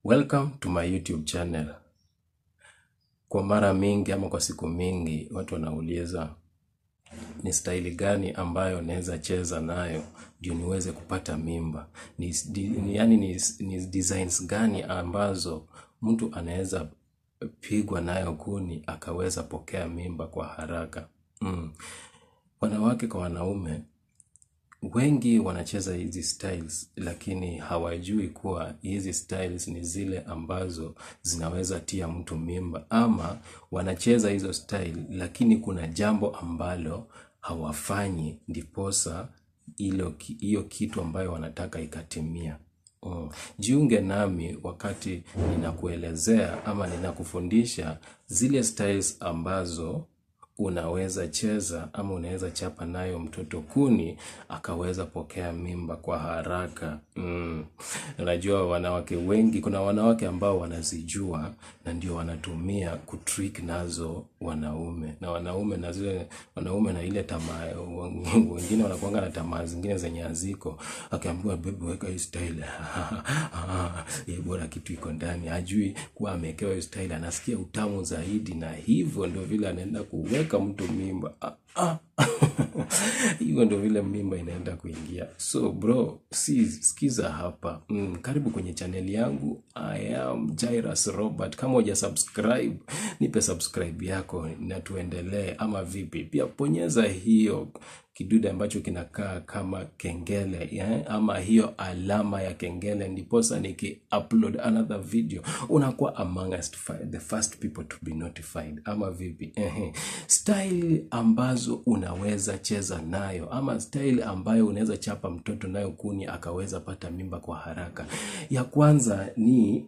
Welcome to my YouTube channel. Kwa mara mingi ama kwa siku mingi watu wanauliza ni staili gani ambayo naweza cheza nayo ndio niweze kupata mimba. Ni, di, ni, yani ni, ni designs gani ambazo mtu anaweza pigwa nayo kuni akaweza pokea mimba kwa haraka. Mm. Wanawake kwa wanaume wengi wanacheza hizi styles lakini hawajui kuwa hizi styles ni zile ambazo zinaweza tia mtu mimba ama wanacheza hizo style lakini kuna jambo ambalo hawafanyi ndiposa hilo hiyo kitu ambayo wanataka ikatimia Mm. Jiunge nami wakati ninakuelezea ama ninakufundisha zile styles ambazo unaweza cheza ama unaweza chapa nayo mtoto kuni akaweza pokea mimba kwa haraka. Mm. Unajua wanawake wengi, kuna wanawake ambao wanazijua na ndio wanatumia kutrick nazo wanaume na wanaume na zile wanaume na ile tamaa, wengine wanakuanga na tamaa zingine zenye haziko, akiambiwa baby, weka hii style ye bora kitu iko ndani, hajui kuwa amewekewa hiyo style, anasikia utamu zaidi, na hivyo ndio vile anaenda kuweka mtu mimba. Ah, ah. hivyo ndio vile mimba inaenda kuingia. So bro, si sikiza hapa. Mm, karibu kwenye chaneli yangu. I am Jairus Robert. Kama huja subscribe, nipe subscribe yako na tuendelee, ama vipi? Pia bonyeza hiyo kidude ambacho kinakaa kama kengele yeah? ama hiyo alama ya kengele, ndiposa niki upload another video unakuwa among us the first people to be notified, ama vipi? Ehe. Style ambazo unaweza cheza nayo ama style ambayo unaweza chapa mtoto nayo kuni akaweza pata mimba kwa haraka. Ya kwanza ni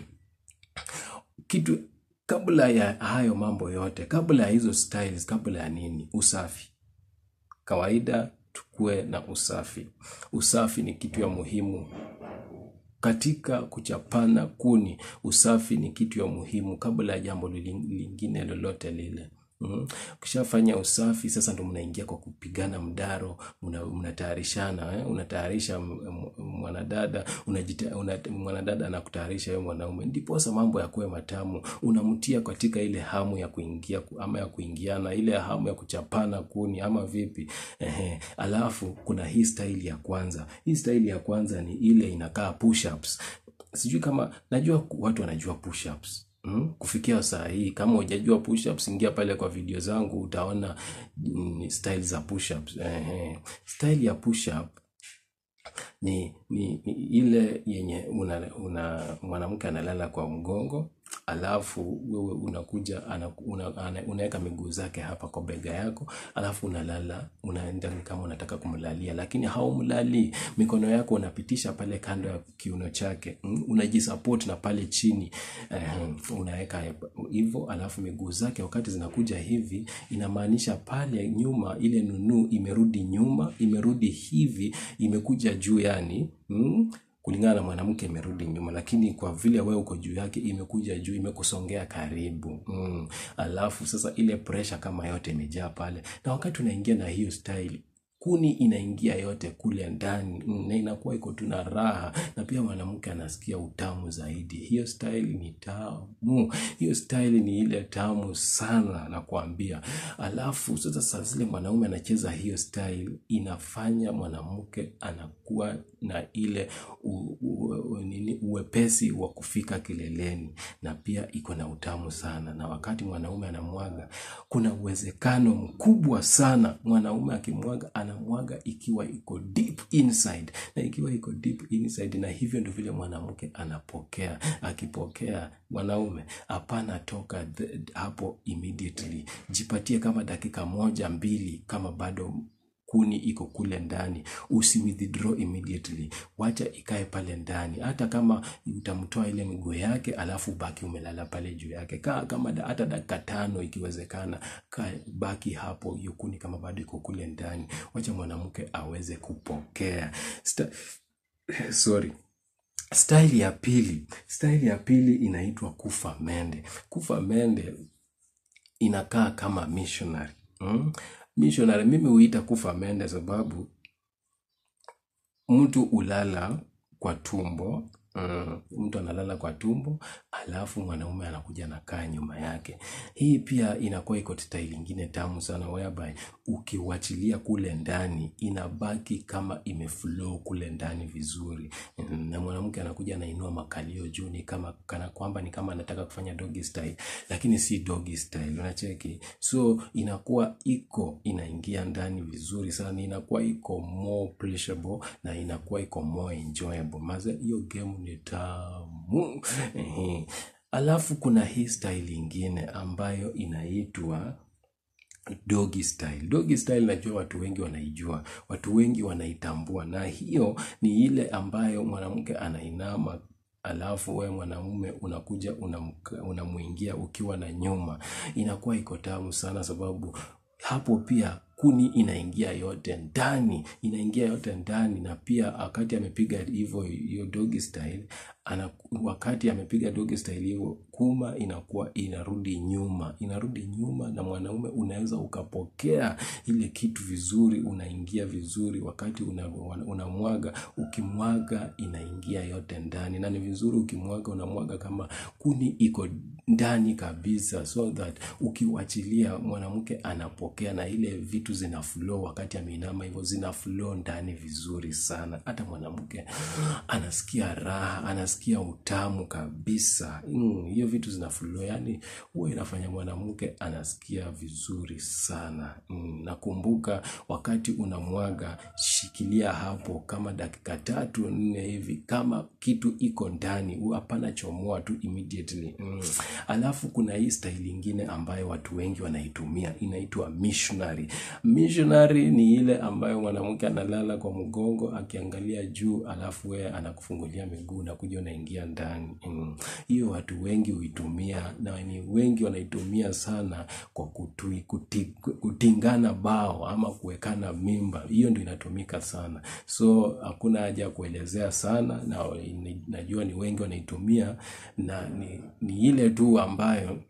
kitu kabla ya hayo mambo yote, kabla ya hizo styles, kabla ya nini, usafi kawaida tukue na usafi. Usafi ni kitu ya muhimu katika kuchapana kuni. Usafi ni kitu ya muhimu kabla ya jambo lingine lolote lile. Mm. Ukishafanya usafi sasa ndo mnaingia kwa kupigana mdaro, mnatayarishana eh? Unatayarisha mwanadada unajita, una, mwanadada anakutayarisha wewe mwanaume, ndiposa mambo yakuwe matamu. Unamtia katika ile hamu ya kuingia ama ya kuingiana, ile hamu ya kuchapana kuni ama vipi? Ehe. Alafu kuna hii style ya kwanza. Hii style ya kwanza ni ile inakaa push ups. Sijui kama najua watu wanajua push ups. Mm, kufikia saa hii kama hujajua push ups, ingia pale kwa video zangu utaona mm, style za push ups. Eh, style ya push up ni, ni, ni ile yenye una, una mwanamke analala kwa mgongo alafu wewe unakuja una, unaweka miguu zake hapa kwa bega yako, alafu unalala, unaenda kama unataka kumlalia, lakini haumlalii. Mikono yako unapitisha pale kando ya kiuno chake, unajisupport na pale chini uh, unaweka hivyo, alafu miguu zake wakati zinakuja hivi, inamaanisha pale nyuma ile nunu imerudi nyuma, imerudi hivi, imekuja juu, yani mm, kulingana na mwanamke imerudi nyuma, lakini kwa vile wewe uko juu yake imekuja juu, imekusongea karibu mm. Alafu sasa ile pressure kama yote imejaa pale, na wakati unaingia na hiyo style kuni inaingia yote kule ndani mm, na inakuwa iko tu na raha, na pia mwanamke anasikia utamu zaidi. Hiyo style ni tamu, hiyo style ni ile tamu sana nakwambia. Alafu sasa saa zile mwanaume anacheza hiyo style, inafanya mwanamke anakuwa na ile u, u, u, nini, uwepesi wa kufika kileleni, na pia iko na utamu sana. Na wakati mwanaume anamwaga, kuna uwezekano mkubwa sana mwanaume akimwaga anamwaga ikiwa iko deep inside, na ikiwa iko deep inside, na hivyo ndio vile mwanamke anapokea. Akipokea mwanaume, hapana toka the, hapo immediately, jipatie kama dakika moja mbili, kama bado kuni iko kule ndani, usi withdraw immediately, wacha ikae pale ndani. Hata kama utamtoa ile miguu yake, alafu baki umelala pale juu yake, kaa kama da, hata dakika tano ikiwezekana, kaa baki hapo, hiyo kuni kama bado iko kule ndani, wacha mwanamke aweze kupokea Sta sorry Style ya pili, style ya pili inaitwa kufa mende. Kufa mende inakaa kama missionary mm? Missionary mimi huita kufa mende sababu mtu ulala kwa tumbo Mm, mtu analala kwa tumbo alafu mwanaume anakuja anakaa nyuma yake. Hii pia inakuwa iko style ingine tamu sana whereby ukiwachilia kule ndani inabaki kama imeflow kule ndani vizuri, na mwanamke anakuja anainua makalio juu, ni kama kana kwamba ni kama anataka kufanya doggy style, lakini si doggy style, unacheki. So inakuwa iko inaingia ndani vizuri sana, inakuwa iko more pleasurable na inakuwa iko more enjoyable. Maze hiyo game ni tamu. Ehe. Alafu kuna hii style ingine ambayo inaitwa doggy style. Doggy style najua watu wengi wanaijua, watu wengi wanaitambua, na hiyo ni ile ambayo mwanamke anainama alafu we mwanamume unakuja unamka- unamuingia ukiwa na nyuma. Inakuwa iko tamu sana sababu hapo pia kuni inaingia yote ndani, inaingia yote ndani, na pia wakati amepiga hivyo hiyo doggy style ana, wakati amepiga doggy style hivyo kuma inakuwa inarudi nyuma, inarudi nyuma, na mwanaume unaweza ukapokea ile kitu vizuri, unaingia vizuri wakati unamwaga una unamwaga, ukimwaga inaingia yote ndani, na ni vizuri ukimwaga unamwaga kama kuni iko ndani kabisa, so that ukiwachilia mwanamke anapokea na ile vitu zina flow wakati ameinama hivyo, zina flow ndani vizuri sana. Hata mwanamke anasikia raha, anasikia utamu kabisa. Mm, hiyo vitu zina flow, yani huwa inafanya mwanamke anasikia vizuri sana. Mm, nakumbuka wakati unamwaga, shikilia hapo kama dakika tatu nne hivi, kama kitu iko ndani, hu- hapana chomoa tu immediately. Mm. Alafu kuna hii style ingine ambayo watu wengi wanaitumia, inaitwa missionary. Missionary ni ile ambayo mwanamke analala kwa mgongo akiangalia juu, alafu wewe anakufungulia miguu na kuja unaingia ndani. Mm. Hiyo watu wengi huitumia na ni wengi wanaitumia sana kwa kutui, kuti, kutingana bao ama kuwekana mimba. Hiyo ndio inatumika sana, so hakuna haja ya kuelezea sana, na ni- najua ni wengi wanaitumia na ni, ni ile tu ambayo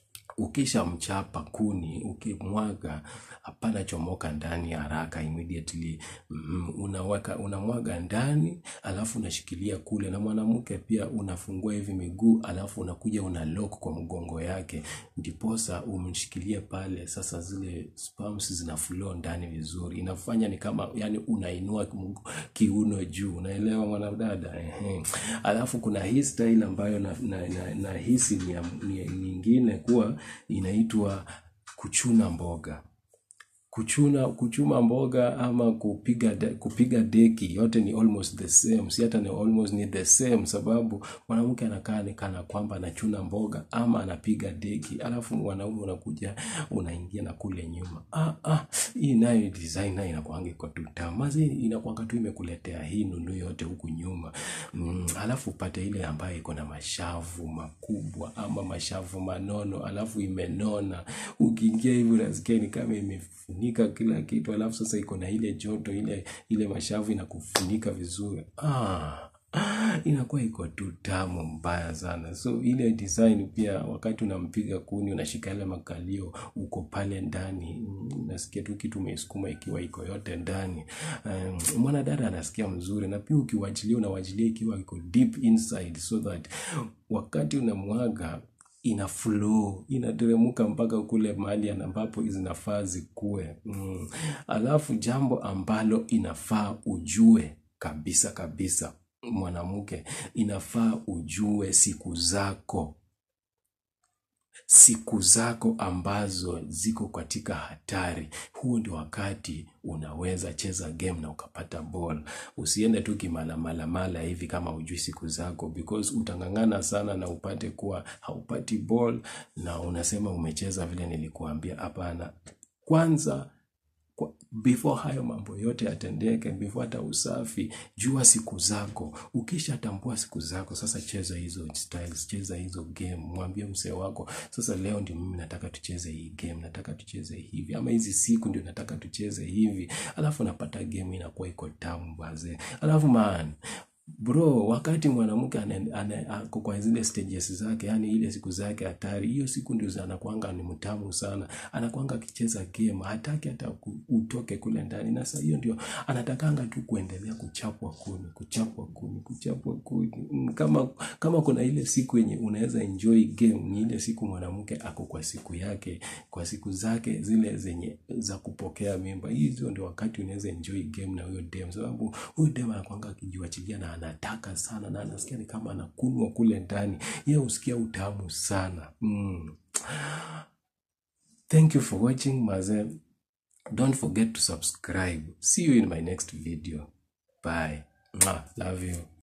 ukishamchapa kuni ukimwaga hapana chomoka ndani haraka immediately mm, unaweka unamwaga ndani alafu unashikilia kule na mwanamke pia unafungua hivi miguu alafu unakuja una lock kwa mgongo yake ndiposa umshikilie pale sasa zile sperms zina flow ndani vizuri inafanya ni kama yani unainua mg- kiuno juu unaelewa mwanadada ehe alafu kuna hii style ambayo na, na, na, na hisi ni, ya- ni nyingine kuwa inaitwa kuchuna mboga kuchuna kuchuma mboga ama kupiga de, kupiga deki yote ni almost the same si hata ni almost ni the same sababu mwanamke anakaa ni kana kwamba anachuna mboga ama anapiga deki alafu mwanaume unakuja unaingia na kule nyuma ah, ah, hii nayo design nayo inakuanga iko tu tamu mazi inakuanga tu imekuletea hii nunu yote huku nyuma mm, alafu upate ile ambayo iko na mashavu makubwa ama mashavu manono alafu imenona ukiingia hivi unasikia ni kama imefunika kila kitu alafu sasa iko na ile joto ile ile mashavu inakufunika vizuri ah, inakuwa iko tu tamu mbaya sana so ile design pia wakati unampiga kuni unashika ile makalio uko pale ndani mm, unasikia tu kitu umeisukuma ikiwa iko yote ndani um, mwanadada anasikia mzuri na pia ukiwachilia unawachilia ikiwa iko deep inside so that wakati unamwaga ina flow inateremka mpaka kule mahali ambapo zinafaa zikue mm. alafu jambo ambalo inafaa ujue kabisa kabisa mwanamke inafaa ujue siku zako siku zako ambazo ziko katika hatari huo ndio wakati unaweza cheza game na ukapata ball usiende tu kimalamalamala hivi kama ujui siku zako because utangangana sana na upate kuwa haupati ball na unasema umecheza vile nilikuambia hapana kwanza kwa- before hayo mambo yote yatendeke before hata usafi jua siku zako ukishatambua siku zako sasa cheza hizo styles cheza hizo game mwambie msee wako sasa leo ndio mimi nataka tucheze hii game nataka tucheze hivi ama hizi siku ndio nataka tucheze hivi alafu napata game inakuwa iko tamu bazee alafu man bro wakati mwanamke ane- ane- ako kwa zile stages zake yani ile siku zake hatari hiyo siku ndio anakwanga ni mtamu sana anakwanga akicheza game hataki hata ku- utoke kule ndani na saa hiyo ndio anatakanga tu kuendelea kuchapwa kuni kuchapwa kuni kuchapwa kuni Mm, kama kama kuna ile siku yenye unaweza enjoy game ni ile siku mwanamke ako kwa siku yake kwa siku zake zile zenye za kupokea mimba hizo ndio wakati unaweza enjoy game na huyo dem sababu huyo dem anakwanga akijiwachilia na anataka sana na anasikia ni kama anakunwa kule ndani ye husikia utamu sana mm. thank you for watching maze don't forget to subscribe see you in my next video bye Mwah. love you